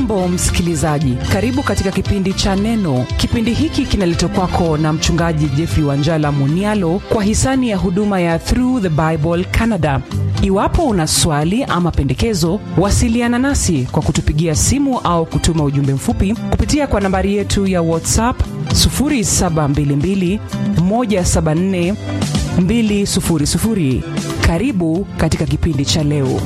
hujambo msikilizaji karibu katika kipindi cha neno kipindi hiki kinaletwa kwako na mchungaji jeffrey wanjala munialo kwa hisani ya huduma ya through the bible canada iwapo una swali ama pendekezo wasiliana nasi kwa kutupigia simu au kutuma ujumbe mfupi kupitia kwa nambari yetu ya whatsapp 722 174 200 karibu katika kipindi cha leo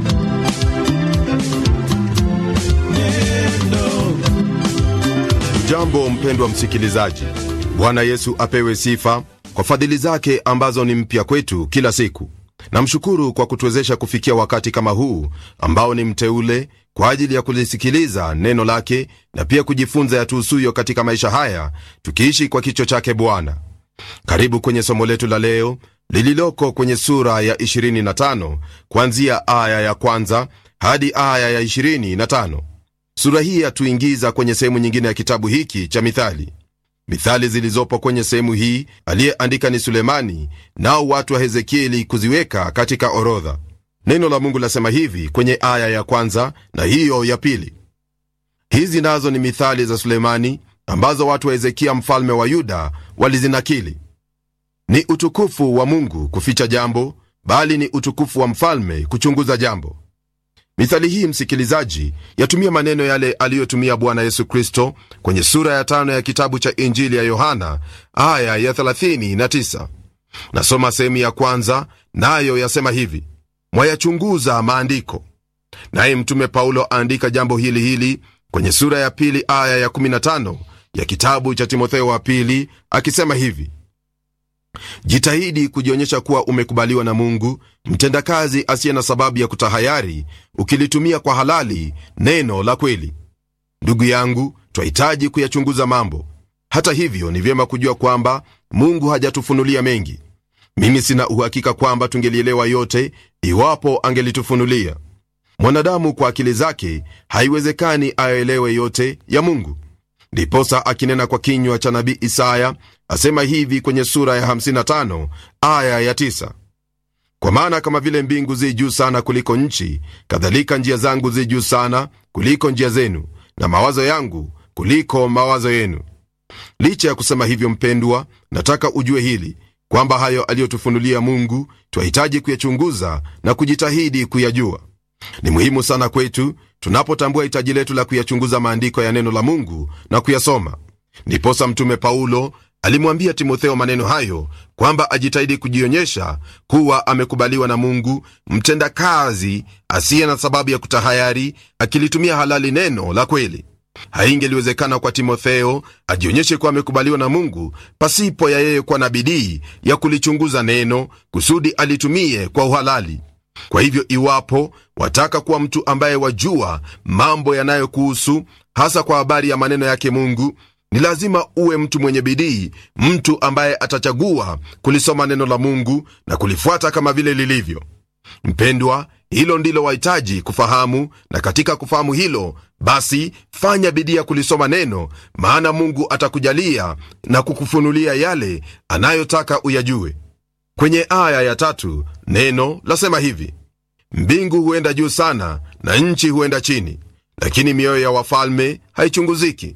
jambo mpendwa msikilizaji bwana yesu apewe sifa kwa fadhili zake ambazo ni mpya kwetu kila siku namshukuru kwa kutuwezesha kufikia wakati kama huu ambao ni mteule kwa ajili ya kulisikiliza neno lake na pia kujifunza yatuhusuyo katika maisha haya tukiishi kwa kicho chake bwana karibu kwenye somo letu la leo lililoko kwenye sura ya 25 kuanzia aya ya kwanza hadi aya ya 25 sura hii yatuingiza kwenye sehemu nyingine ya kitabu hiki cha mithali mithali zilizopo kwenye sehemu hii aliyeandika ni sulemani nao watu wa hezekieli kuziweka katika orodha neno la mungu lasema hivi kwenye aya ya kwanza na hiyo ya pili hizi nazo ni mithali za sulemani ambazo watu wa hezekia mfalme wa yuda walizinakili ni utukufu wa mungu kuficha jambo bali ni utukufu wa mfalme kuchunguza jambo mithali hii msikilizaji yatumia maneno yale aliyotumia bwana yesu kristo kwenye sura ya tano ya kitabu cha injili ya yohana aya ya 39 nasoma sehemu ya kwanza nayo na yasema hivi mwayachunguza maandiko naye mtume paulo aandika jambo hili hili kwenye sura ya pili aya ya 15 ya kitabu cha timotheo wa pili akisema hivi jitahidi kujionyesha kuwa umekubaliwa na mungu mtendakazi asiye na sababu ya kutahayari ukilitumia kwa halali neno la kweli ndugu yangu twahitaji kuyachunguza mambo hata hivyo ni vyema kujua kwamba mungu hajatufunulia mengi mimi sina uhakika kwamba tungelielewa yote iwapo angelitufunulia mwanadamu kwa akili zake haiwezekani ayoelewe yote ya mungu ndiposa akinena kwa kinywa cha nabii isaya asema hivi kwenye sura ya 55 aya ya 9 kwa maana kama vile mbingu zi juu sana kuliko nchi kadhalika njia zangu zi juu sana kuliko njia zenu na mawazo yangu kuliko mawazo yenu licha ya kusema hivyo mpendwa nataka ujue hili kwamba hayo aliyotufunulia mungu twahitaji kuyachunguza na kujitahidi kuyajua ni muhimu sana kwetu tunapotambua hitaji letu la kuyachunguza maandiko ya neno la mungu na kuyasoma ndiposa mtume paulo alimwambia timotheo maneno hayo kwamba ajitahidi kujionyesha kuwa amekubaliwa na mungu mtendakazi asiye na sababu ya kutahayari akilitumia halali neno la kweli haingeliwezekana kwa timotheo ajionyeshe kuwa amekubaliwa na mungu pasipo ya yeye kuwa na bidii ya kulichunguza neno kusudi alitumie kwa uhalali kwa hivyo iwapo wataka kuwa mtu ambaye wajua mambo yanayokuhusu hasa kwa habari ya maneno yake mungu ni lazima uwe mtu mwenye bidii mtu ambaye atachagua kulisoma neno la mungu na kulifuata kama vile lilivyo mpendwa hilo ndilo wahitaji kufahamu na katika kufahamu hilo basi fanya bidii ya kulisoma neno maana mungu atakujalia na kukufunulia yale anayotaka uyajue kwenye aya ya tatu neno lasema hivi mbingu huenda juu sana na nchi huenda chini lakini mioyo ya wafalme haichunguziki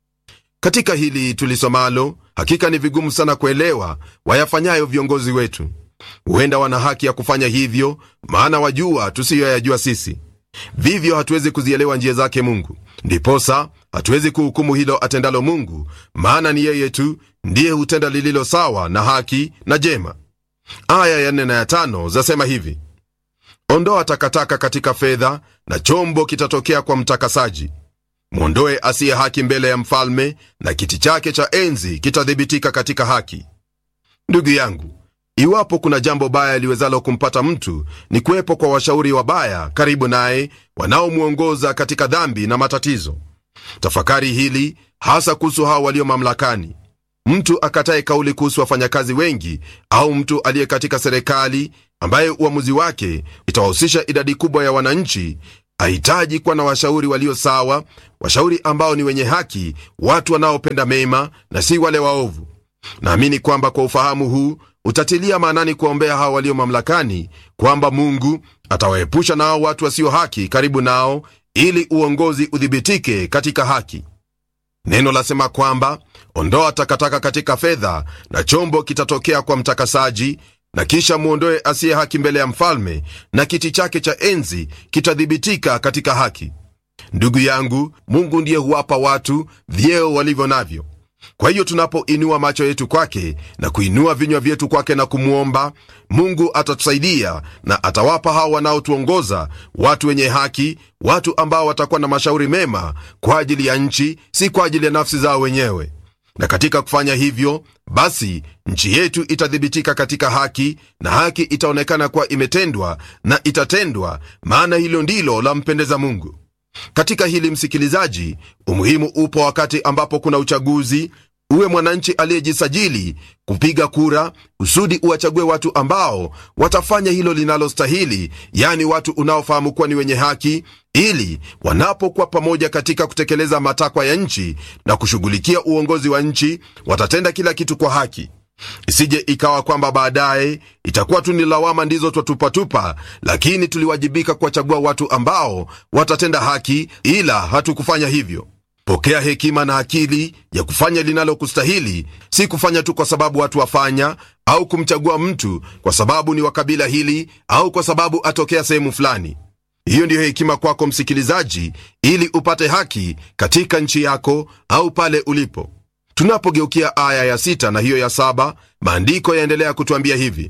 katika hili tulisomalo hakika ni vigumu sana kuelewa wayafanyayo viongozi wetu huenda wana haki ya kufanya hivyo maana wajua tusiyoyajua sisi vivyo hatuwezi kuzielewa njia zake mungu ndiposa hatuwezi kuhukumu hilo atendalo mungu maana ni yeye tu ndiye hutenda lililo sawa na haki na jema aya ya nne na ya tano zasema hivi ondoa takataka katika fedha na chombo kitatokea kwa mtakasaji mwondoe asiye haki mbele ya mfalme na kiti chake cha enzi kitadhibitika katika haki ndugu yangu iwapo kuna jambo baya liwezalo kumpata mtu ni kuwepo kwa washauri wabaya karibu naye wanaomwongoza katika dhambi na matatizo tafakari hili hasa kuhusu hao walio mamlakani mtu akataye kauli kuhusu wafanyakazi wengi au mtu aliye katika serikali ambaye uamuzi wake itawahusisha idadi kubwa ya wananchi ahitaji kuwa na washauri walio sawa washauri ambao ni wenye haki watu wanaopenda mema na si wale waovu naamini kwamba kwa ufahamu huu utatilia maanani kuwaombea hao walio mamlakani kwamba mungu atawaepusha na hao watu wasio haki karibu nao ili uongozi udhibitike katika haki neno lasema kwamba ondoa takataka katika fedha na chombo kitatokea kwa mtakasaji na kisha mwondoe asiye haki mbele ya mfalme na kiti chake cha enzi kitadhibitika katika haki ndugu yangu mungu ndiye huwapa watu vyeo walivyo navyo kwa hiyo tunapoinua macho yetu kwake na kuinua vinywa vyetu kwake na kumwomba mungu atatusaidia na atawapa hao wanaotuongoza watu wenye haki watu ambao watakuwa na mashauri mema kwa ajili ya nchi si kwa ajili ya nafsi zao wenyewe na katika kufanya hivyo basi nchi yetu itathibitika katika haki na haki itaonekana kuwa imetendwa na itatendwa maana hilo ndilo lampendeza mungu katika hili msikilizaji umuhimu upo wakati ambapo kuna uchaguzi uwe mwananchi aliyejisajili kupiga kura kusudi uwachague watu ambao watafanya hilo linalostahili yani watu unaofahamu kuwa ni wenye haki ili wanapokuwa pamoja katika kutekeleza matakwa ya nchi na kushughulikia uongozi wa nchi watatenda kila kitu kwa haki isije ikawa kwamba baadaye itakuwa tu ni lawama ndizo twatupatupa lakini tuliwajibika kuwachagua watu ambao watatenda haki ila hatukufanya hivyo pokea hekima na akili ya kufanya linalokustahili si kufanya tu kwa sababu watu wafanya au kumchagua mtu kwa sababu ni wa kabila hili au kwa sababu atokea sehemu fulani hiyo ndiyo hekima kwako msikilizaji ili upate haki katika nchi yako au pale ulipo tunapogeukia aya ya sita na hiyo ya saba maandiko yaendelea kutuambia hivi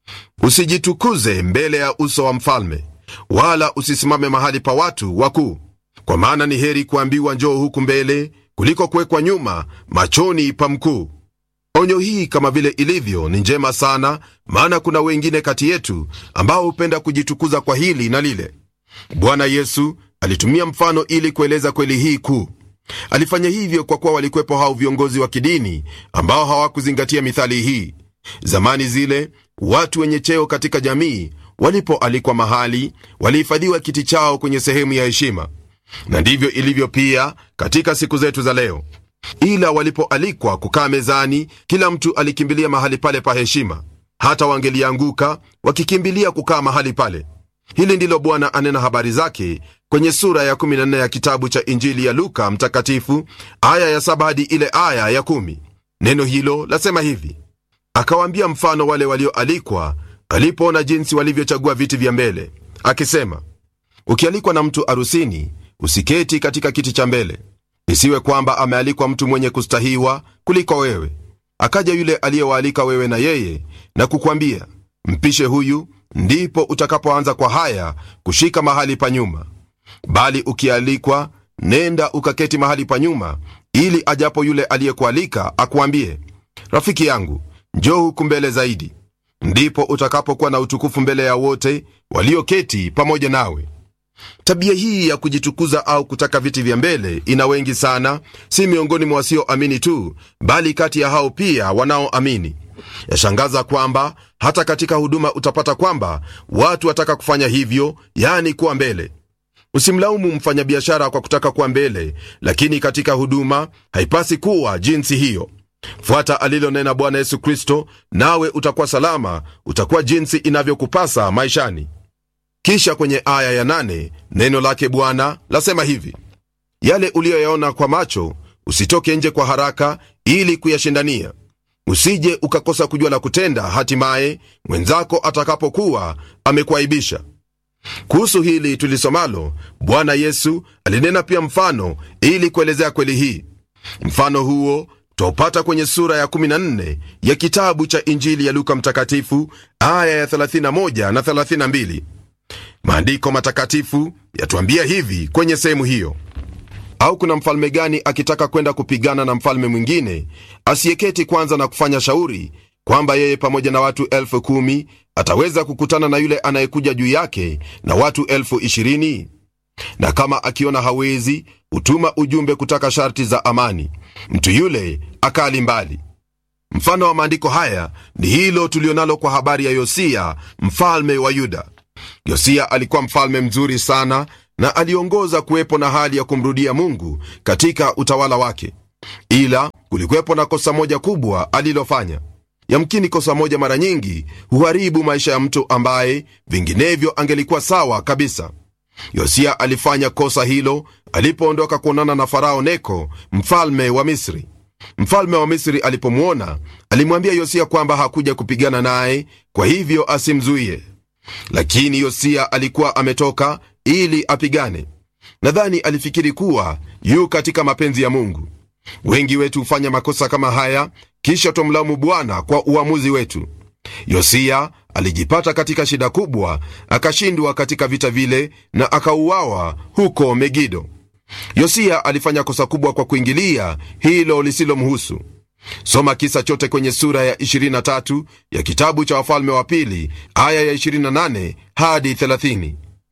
usijitukuze mbele ya uso wa mfalme wala usisimame mahali pa watu wakuu kwa maana ni heri kuambiwa njoo huku mbele kuliko kuwekwa nyuma machoni pa mkuu onyo hii kama vile ilivyo ni njema sana maana kuna wengine kati yetu ambao hupenda kujitukuza kwa hili na lile bwana yesu alitumia mfano ili kueleza kweli hii kuu alifanya hivyo kwa kuwa walikuwepo hao viongozi wa kidini ambao hawakuzingatia mithali hii zamani zile watu wenye cheo katika jamii walipoalikwa mahali walihifadhiwa kiti chao kwenye sehemu ya heshima na ndivyo ilivyo pia katika siku zetu za leo ila walipoalikwa kukaa mezani kila mtu alikimbilia mahali pale pa heshima hata wangelianguka wakikimbilia kukaa mahali pale hili ndilo bwana anena habari zake kwenye sura ya 14 ya kitabu cha injili ya luka mtakatifu aya ya 7 hadi ile aya ya 1 neno hilo lasema hivi akawaambia mfano wale walioalikwa alipoona jinsi walivyochagua viti vya mbele akisema ukialikwa na mtu arusini usiketi katika kiti cha mbele isiwe kwamba amealikwa mtu mwenye kustahiwa kuliko wewe akaja yule aliyewaalika wewe na yeye na kukwambia mpishe huyu ndipo utakapoanza kwa haya kushika mahali pa nyuma bali ukialikwa nenda ukaketi mahali pa nyuma ili ajapo yule aliyekualika akuambie rafiki yangu njoo huku mbele zaidi ndipo utakapokuwa na utukufu mbele ya wote walioketi pamoja nawe tabia hii ya kujitukuza au kutaka viti vya mbele ina wengi sana si miongoni mwa wasioamini tu bali kati ya hao pia wanaoamini yashangaza kwamba hata katika huduma utapata kwamba watu wataka kufanya hivyo yani kuwa mbele usimlaumu mfanyabiashara kwa kutaka kuwa mbele lakini katika huduma haipasi kuwa jinsi hiyo fuata alilonena bwana yesu kristo nawe utakuwa salama utakuwa jinsi inavyokupasa maishani kisha kwenye aya ya nane, neno lake bwana lasema hivi yale uliyoyaona kwa macho usitoke nje kwa haraka ili kuyashindania usije ukakosa kujua la kutenda hatimaye mwenzako atakapokuwa amekuaibisha kuhusu hili tulisomalo bwana yesu alinena pia mfano ili kuelezea kweli hii mfano huo twaupata kwenye sura ya 14 ya kitabu cha injili ya luka mtakatifu aya ya 31 na 32 maandiko matakatifu yatuambia hivi kwenye sehemu hiyo au kuna mfalme gani akitaka kwenda kupigana na mfalme mwingine asiyeketi kwanza na kufanya shauri kwamba yeye pamoja na watu elfu kumi ataweza kukutana na yule anayekuja juu yake na watu elfu ishirini na kama akiona hawezi hutuma ujumbe kutaka sharti za amani mtu yule akali mbali mfano wa maandiko haya ni hilo tulionalo kwa habari ya yosia mfalme wa yuda yosia alikuwa mfalme mzuri sana na aliongoza kuwepo na hali ya kumrudia mungu katika utawala wake ila kulikuwepo na kosa moja kubwa alilofanya yamkini kosa moja mara nyingi huharibu maisha ya mtu ambaye vinginevyo angelikuwa sawa kabisa yosia alifanya kosa hilo alipoondoka kuonana na farao neko mfalme wa misri mfalme wa misri alipomwona alimwambia yosia kwamba hakuja kupigana naye kwa hivyo asimzuie lakini yosia alikuwa ametoka ili apigane nadhani alifikiri kuwa yu katika mapenzi ya mungu wengi wetu hufanya makosa kama haya kisha twamlaumu bwana kwa uamuzi wetu yosia alijipata katika shida kubwa akashindwa katika vita vile na akauawa huko megido yosia alifanya kosa kubwa kwa kuingilia hilo lisilomhusu soma kisa chote kwenye sura ya 23 ya kitabu cha wafalme wa pili aya ya 28 hadi 30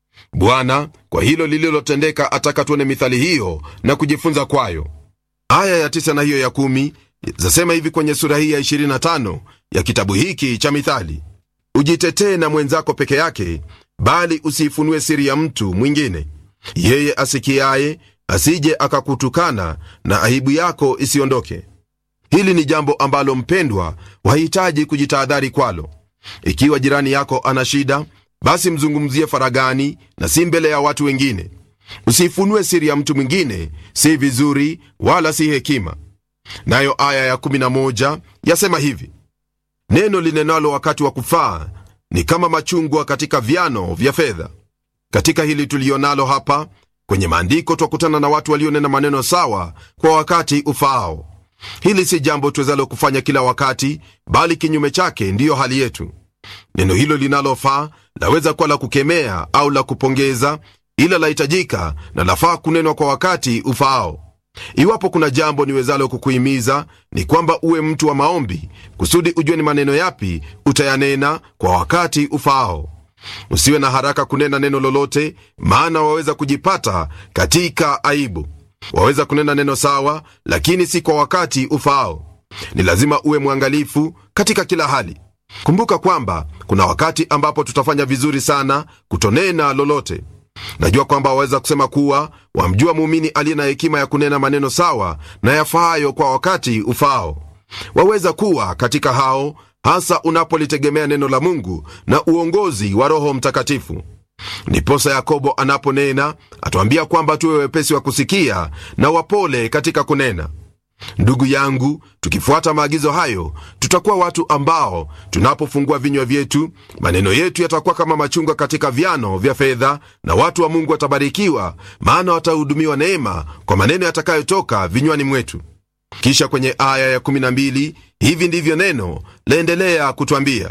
bwana kwa hilo lililotendeka ataka tuone mithali hiyo na kujifunza kwayo aya ya 9 na hiyo ya 1 zasema hivi kwenye sura hii ya 25 ya kitabu hiki cha mithali ujitetee na mwenzako peke yake bali usiifunue siri ya mtu mwingine yeye asikiaye asije akakutukana na aibu yako isiondoke hili ni jambo ambalo mpendwa wahitaji kujitahadhari kwalo ikiwa jirani yako ana shida basi mzungumzie faragani na si mbele ya watu wengine usiifunue siri ya mtu mwingine si vizuri wala si hekima nayo aya ya 11 yasema hivi neno linenalo wakati wa kufaa ni kama machungwa katika vyano vya fedha katika hili tulionalo hapa kwenye maandiko twakutana na watu walionena maneno sawa kwa wakati ufaao hili si jambo tuwezalo kufanya kila wakati bali kinyume chake ndiyo hali yetu neno hilo linalofaa laweza kuwa la kukemea au la kupongeza ila lahitajika na lafaa kunenwa kwa wakati ufaao iwapo kuna jambo niwezalo kukuhimiza ni kwamba uwe mtu wa maombi kusudi ujue ni maneno yapi utayanena kwa wakati ufaao usiwe na haraka kunena neno lolote maana waweza kujipata katika aibu waweza kunena neno sawa lakini si kwa wakati ufaao ni lazima uwe mwangalifu katika kila hali kumbuka kwamba kuna wakati ambapo tutafanya vizuri sana kutonena lolote najua kwamba waweza kusema kuwa wamjua muumini aliye na hekima ya kunena maneno sawa na yafaayo kwa wakati ufaao waweza kuwa katika hao hasa unapolitegemea neno la mungu na uongozi wa roho mtakatifu ndiposa yakobo anaponena atuambia kwamba tuwe wepesi wa kusikia na wapole katika kunena ndugu yangu tukifuata maagizo hayo tutakuwa watu ambao tunapofungua vinywa vyetu maneno yetu yatakuwa kama machungwa katika vyano vya fedha na watu wa mungu watabarikiwa maana watahudumiwa neema kwa maneno yatakayotoka vinywani mwetu kisha kwenye aya ya12 hivi ndivyo neno laendelea kutwambia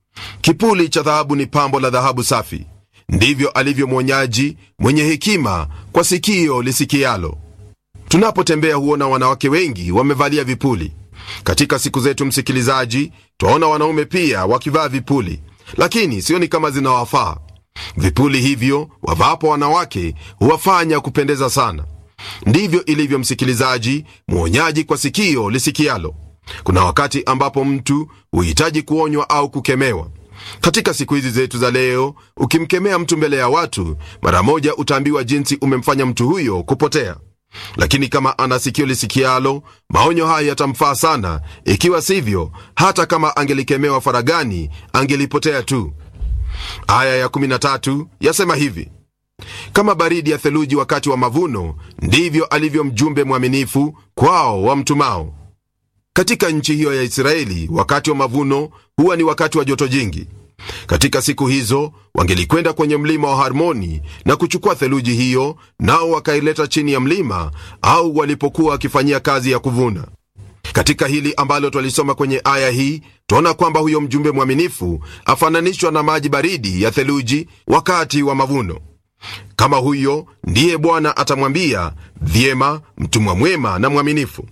kipuli cha dhahabu ni pambo la dhahabu safi ndivyo alivyo mwonyaji mwenye hekima kwa sikio lisikialo tunapotembea huona wanawake wengi wamevalia vipuli katika siku zetu msikilizaji twaona wanaume pia wakivaa vipuli lakini sioni kama zinawafaa vipuli hivyo wavaapo wanawake huwafanya kupendeza sana ndivyo ilivyo msikilizaji mwonyaji kwa sikio lisikialo kuna wakati ambapo mtu huhitaji kuonywa au kukemewa katika siku hizi zetu za leo ukimkemea mtu mbele ya watu mara moja utaambiwa jinsi umemfanya mtu huyo kupotea lakini kama ana sikio lisikialo maonyo haya yatamfaa sana ikiwa sivyo hata kama angelikemewa faragani angelipotea tu aya ya 13 yasema hivi kama baridi ya theluji wakati wa mavuno ndivyo alivyo mjumbe mwaminifu kwao wamtumao katika nchi hiyo ya israeli wakati wa mavuno huwa ni wakati wa joto jingi katika siku hizo wangelikwenda kwenye mlima wa harmoni na kuchukua theluji hiyo nao wakaileta chini ya mlima au walipokuwa wakifanyia kazi ya kuvuna katika hili ambalo twalisoma kwenye aya hii twaona kwamba huyo mjumbe mwaminifu afananishwa na maji baridi ya theluji wakati wa mavuno kama huyo ndiye bwana atamwambia vyema mtumwa mwema na mwaminifu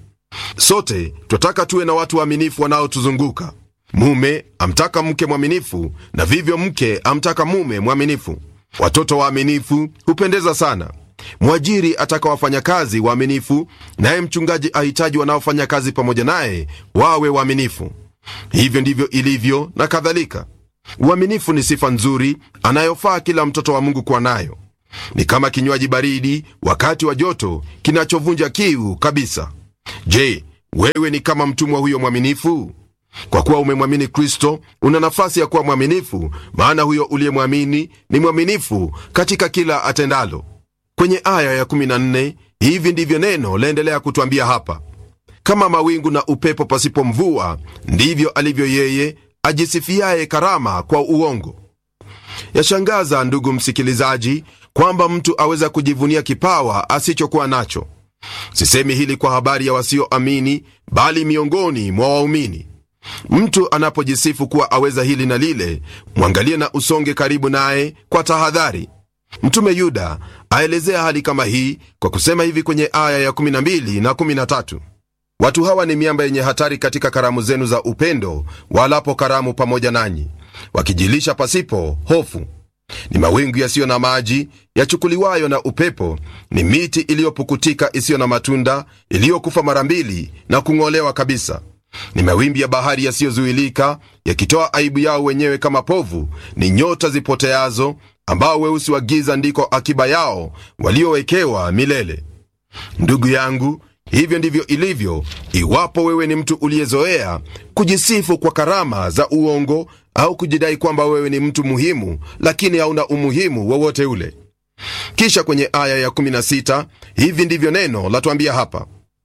sote twataka tuwe na watu waaminifu wanaotuzunguka mume amtaka mke mwaminifu na vivyo mke amtaka mume mwaminifu watoto waaminifu hupendeza sana mwajiri ataka wafanyakazi waaminifu naye mchungaji ahitaji wanaofanya kazi pamoja naye wawe waaminifu hivyo ndivyo ilivyo na kadhalika uaminifu ni sifa nzuri anayofaa kila mtoto wa mungu kuwa nayo ni kama kinywaji baridi wakati wa joto kinachovunja kiu kabisa je wewe ni kama mtumwa huyo mwaminifu kwa kuwa umemwamini kristo una nafasi ya kuwa mwaminifu maana huyo uliyemwamini ni mwaminifu katika kila atendalo kwenye aya ya 14 hivi ndivyo neno laendelea kutwambia hapa kama mawingu na upepo pasipo mvua ndivyo alivyo yeye ajisifiaye karama kwa uongo yashangaza ndugu msikilizaji kwamba mtu aweza kujivunia kipawa asichokuwa nacho sisemi hili kwa habari ya wasioamini bali miongoni mwa waumini mtu anapojisifu kuwa aweza hili na lile mwangalie na usonge karibu naye kwa tahadhari mtume yuda aelezea hali kama hii kwa kusema hivi kwenye aya ya 12 na 13 watu hawa ni miamba yenye hatari katika karamu zenu za upendo walapo karamu pamoja nanyi wakijilisha pasipo hofu ni mawingu yasiyo na maji yachukuliwayo na upepo ni miti iliyopukutika isiyo na matunda iliyokufa mara mbili na kung'olewa kabisa ni mawimbi ya bahari yasiyozuilika yakitoa aibu yao wenyewe kama povu ni nyota zipoteazo ambao weusi wa giza ndiko akiba yao waliowekewa milele ndugu yangu hivyo ndivyo ilivyo iwapo wewe ni mtu uliyezoea kujisifu kwa karama za uongo au kujidai kwamba wewe ni mtu muhimu lakini hauna umuhimu wowote ule kisha kwenye aya ya 16 hivi ndivyo neno latwambia hapa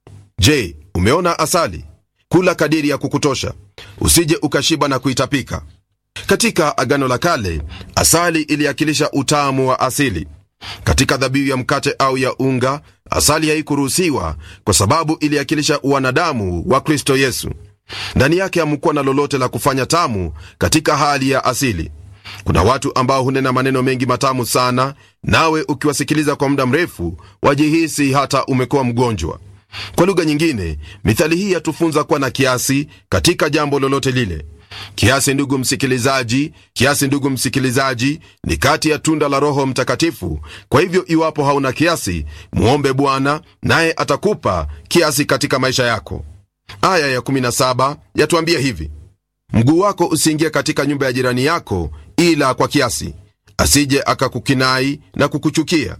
je umeona asali kula kadiri ya kukutosha usije ukashiba na kuitapika katika agano la kale asali iliakilisha utamu wa asili katika dhabihu ya mkate au ya unga asali haikuruhusiwa kwa sababu iliakilisha uwanadamu wa kristo yesu ndani yake hamkuwa na lolote la kufanya tamu katika hali ya asili kuna watu ambao hunena maneno mengi matamu sana nawe ukiwasikiliza kwa muda mrefu wajihisi hata umekuwa mgonjwa kwa lugha nyingine mithali hii yatufunza kuwa na kiasi katika jambo lolote lile kiasi ndugu msikilizaji kiasi ndugu msikilizaji ni kati ya tunda la roho mtakatifu kwa hivyo iwapo hauna kiasi muombe bwana naye atakupa kiasi katika maisha yako aya ya 17 yatuambia hivi mguu wako usiingie katika nyumba ya jirani yako ila kwa kiasi asije akakukinai na kukuchukia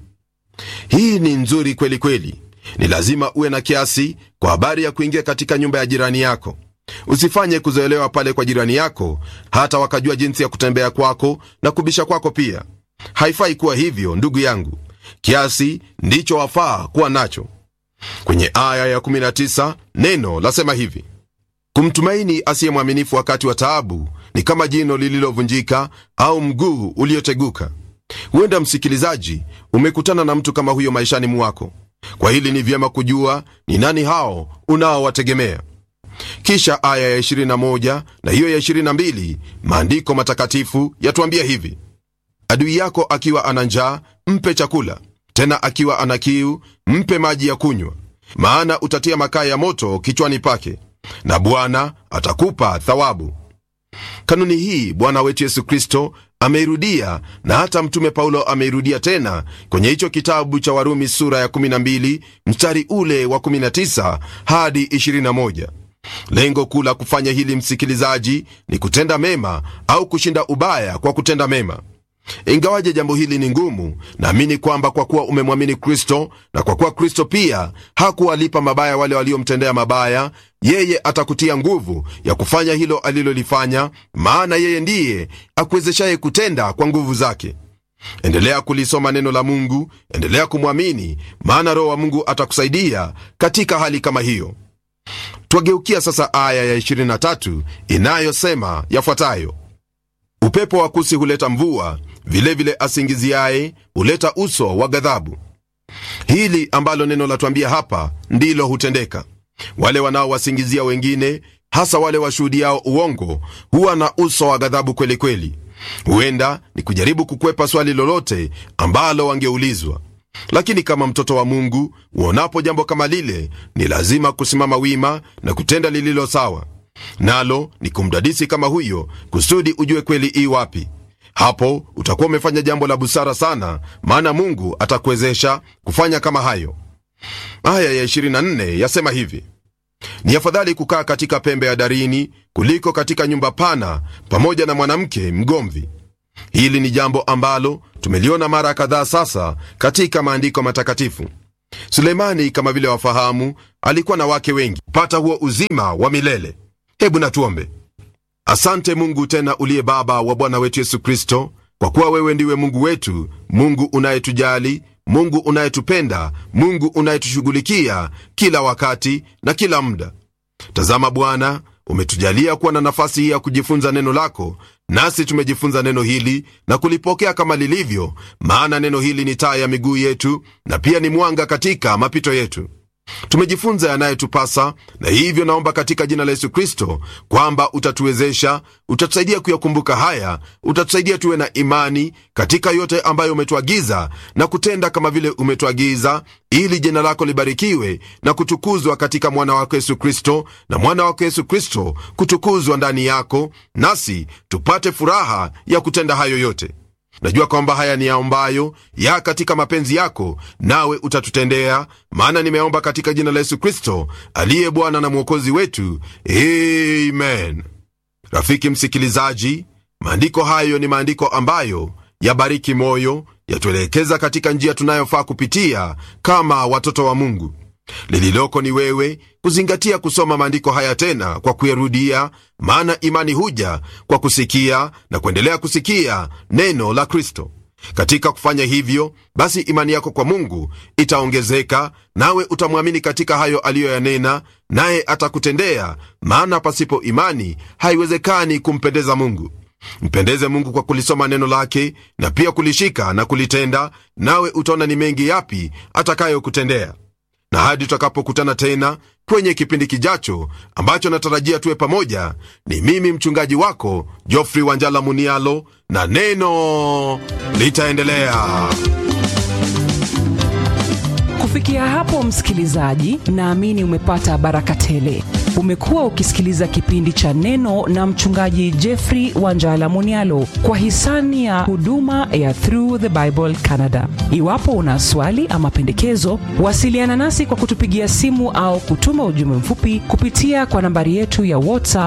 hii ni nzuri kweli kweli ni lazima uwe na kiasi kwa habari ya kuingia katika nyumba ya jirani yako usifanye kuzoelewa pale kwa jirani yako hata wakajua jinsi ya kutembea kwako na kubisha kwako pia haifai kuwa hivyo ndugu yangu kiasi ndicho wafaa kuwa nacho kwenye aya ya 19 neno lasema hivi kumtumaini asiye mwaminifu wakati wa taabu ni kama jino lililovunjika au mguu ulioteguka huenda msikilizaji umekutana na mtu kama huyo maishani mwako kwa hili ni vyema kujua ni nani hao unaowategemea kisha aya ya 21 na hiyo ya 22 maandiko matakatifu yatuambia hivi adui yako akiwa ana njaa mpe chakula tena akiwa ana kiu mpe maji ya kunywa maana utatia makaa ya moto kichwani pake na bwana atakupa thawabu kanuni hii bwana wetu yesu kristo ameirudia na hata mtume paulo ameirudia tena kwenye hicho kitabu cha warumi sura ya 12 mstari ule wa 19 hadi 21 lengo kuu la kufanya hili msikilizaji ni kutenda mema au kushinda ubaya kwa kutenda mema ingawaje jambo hili ni ngumu naamini kwamba kwa kuwa umemwamini kristo na kwa kuwa kristo pia hakuwalipa mabaya wale waliomtendea mabaya yeye atakutia nguvu ya kufanya hilo alilolifanya maana yeye ndiye akuwezeshaye kutenda kwa nguvu zake endelea kulisoma neno la mungu endelea kumwamini maana roho wa mungu atakusaidia katika hali kama hiyo twageukia sasa aya ya 23 inayosema yafuatayo upepo wa kusi huleta mvua vilevile vile asingiziaye huleta uso wa ghadhabu hili ambalo neno latwambia hapa ndilo hutendeka wale wanaowasingizia wengine hasa wale washuhudiao uongo huwa na uso wa ghadhabu kweli kweli huenda ni kujaribu kukwepa swali lolote ambalo wangeulizwa lakini kama mtoto wa mungu uonapo jambo kama lile ni lazima kusimama wima na kutenda lililo sawa nalo ni kumdadisi kama huyo kusudi ujue kweli ii wapi hapo utakuwa umefanya jambo la busara sana maana mungu atakuwezesha kufanya kama hayo aya ya 24 yasema hivi ni afadhali kukaa katika pembe ya darini kuliko katika nyumba pana pamoja na mwanamke mgomvi hili ni jambo ambalo tumeliona mara kadhaa sasa katika maandiko matakatifu suleimani kama vile wafahamu alikuwa na wake wengi pata huo uzima wa milele hebu natuombe asante mungu tena uliye baba wa bwana wetu yesu kristo kwa kuwa wewe ndiwe mungu wetu mungu unayetujali mungu unayetupenda mungu unayetushughulikia kila wakati na kila muda tazama bwana umetujalia kuwa na nafasi hii ya kujifunza neno lako nasi tumejifunza neno hili na kulipokea kama lilivyo maana neno hili ni taa ya miguu yetu na pia ni mwanga katika mapito yetu tumejifunza yanayetupasa na hivyo naomba katika jina la yesu kristo kwamba utatuwezesha utatusaidia kuyakumbuka haya utatusaidia tuwe na imani katika yote ambayo umetuagiza na kutenda kama vile umetuagiza ili jina lako libarikiwe na kutukuzwa katika mwana wako yesu kristo na mwana wako yesu kristo kutukuzwa ndani yako nasi tupate furaha ya kutenda hayo yote najua kwamba haya ni yaombayo ya katika mapenzi yako nawe utatutendea maana nimeomba katika jina la yesu kristo aliye bwana na mwokozi wetu amen rafiki msikilizaji maandiko hayo ni maandiko ambayo yabariki moyo yatuelekeza katika njia tunayofaa kupitia kama watoto wa mungu lililoko ni wewe kuzingatia kusoma maandiko haya tena kwa kuyarudia maana imani huja kwa kusikia na kuendelea kusikia neno la kristo katika kufanya hivyo basi imani yako kwa mungu itaongezeka nawe utamwamini katika hayo aliyoyanena naye atakutendea maana pasipo imani haiwezekani kumpendeza mungu mpendeze mungu kwa kulisoma neno lake na pia kulishika na kulitenda nawe utaona ni mengi yapi atakayokutendea na hadi tutakapokutana tena kwenye kipindi kijacho ambacho natarajia tuwe pamoja ni mimi mchungaji wako jofri wanjala munialo na neno litaendelea kufikia hapo msikilizaji naamini umepata baraka tele umekuwa ukisikiliza kipindi cha neno na mchungaji jeffrey wanjala munialo kwa hisani ya huduma ya through the bible canada iwapo una swali ama pendekezo wasiliana nasi kwa kutupigia simu au kutuma ujumbe mfupi kupitia kwa nambari yetu ya whatsapp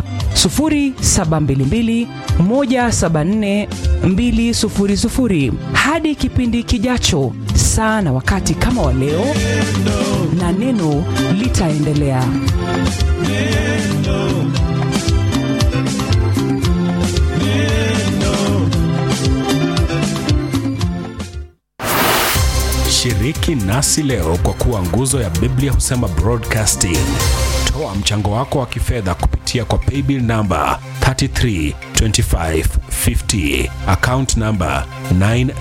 722 174 200 hadi kipindi kijacho saa na wakati kama wa leo na neno litaendelea shiriki nasi leo kwa kuwa nguzo ya biblia husema broadcasting toa mchango wako wa kifedha kupitia kwa paybill namba 332550 account namba 9